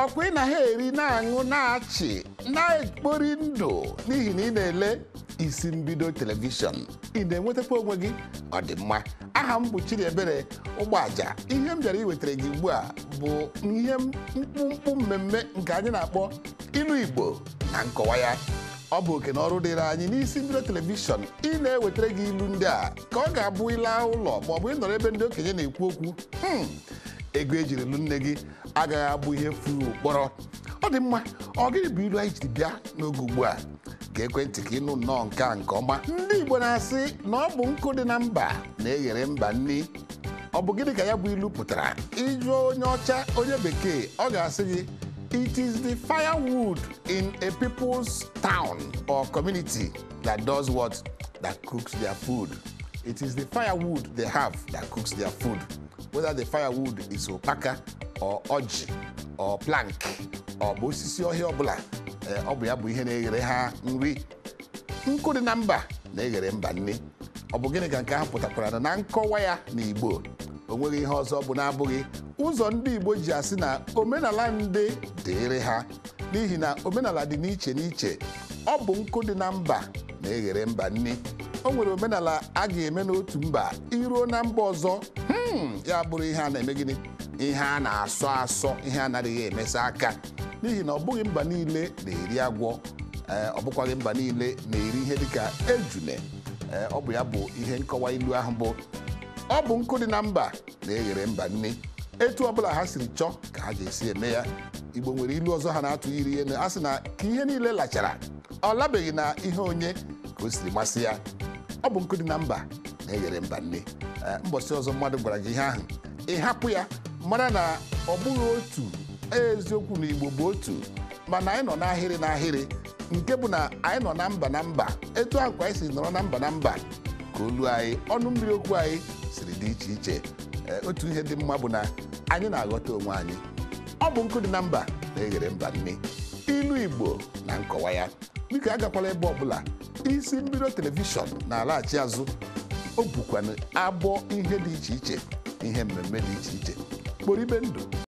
ọkwa ị na ha eri na-aṅụ na-achị na-ekpori ndụ n'ihi na ị na-ele isi mbido telivishọn ị na-enwetakwa onwe gị ọ dị mma aha m bụ Chidiebere Ụgbọaja ihe m bịara iwetara gị ugbu a bụ ihe mkpụmkpụ mmemme nke anyị na-akpọ ilu Igbo na nkọwa ya ọ bụ oke na ọrụ dịrị anyị n'isi mbido telivishọn ị na-ewetara gị ilu ndị a ka ọ ga-abụ ịla ụlọ ma ọ bụ ịnọrọ ebe ndị okenye na-ekwu okwu hmm, ego ejiri lụ nne gị agaghị abụ ihe furu kpọrọ ọ dị mma ọ gịnị bụ ilu anyị jiri bịa n'oge ugbu a ga-ekwentị ka ịnụ nnọọ nke a nke ọma ndị Igbo na-asị na ọ bụ nkụ dị na mba na-eghere mba nri ọ bụ gịnị ka ya bụ ilu pụtara ịjụọ onye ọcha onye bekee ọ ga-asị gị it is the firewood in a people's town or community that does what that cooks their food it is the firewood they have that cooks their food whether the firewood is opaka or ọjị or plank ọ bụ osisi ọhịa ọbụla ọ bụ ya bụ ihe na-eghere ha nri nkụ dị na mba na-eghere mba nri ọ bụ gịnị ka nke ahụ pụtakwara na nkọwa ya na Igbo o nweghị ihe ọzọ bụ na-abụghị ụzọ ndị Igbo ji asị na omenala ndị dịịrị ha n'ihi na omenala dị n'iche n'iche ọ bụ nkụ dị na mba na-eghere mba nri o nwere omenala a ga-eme n'otu mba iruo na mba ọzọ ya bụrụ ihe a na-eme gịnị ihe a na-asọ asọ ihe anaghị emesa aka n'ihi na ọ bụghị mba niile na-eri agwọ ọ bụkwaghị mba niile na-eri ihe dịka ejune ọ bụ ya bụ ihe nkọwa ilu ahụ bụ ọ bụ nkụ dị na mba na-eghere mba nri etu ọbụla ha siri chọọ ka ha ga-esi eme ya Igbo nwere ilu ọzọ ha na-atụ iri ihe a sị na ka ihe niile lachara ọ labeghị na ihe onye ka o siri masị ya ọ bụ nkụ dị na mba na-eghere mba nri mbọchị ọzọ mmadụ gwara gị ihe ahụ ị hapụ ya mara na ọ bụghị otu eziokwu na Igbo bụ otu mana anyị nọ n'ahịrị n'ahịrị nke bụ na anyị nọ na mba na mba etu ahụ ka anyị si nọrọ na mba na mba ka olu anyị ọnụ mmiri okwu anyị siri dị iche iche otu ihe dị mma bụ na anyị na-aghọta onwe anyị ọ bụ nkụ dị na mba na-eghere mba nri ilu Igbo na nkọwa ya biko agakwala ebe ọbụla isi mbido telivishọn na-alaghachi azụ o bukwana abụọ ihe dị iche iche ihe mmemme dị iche iche kpọrọ ibe ndụ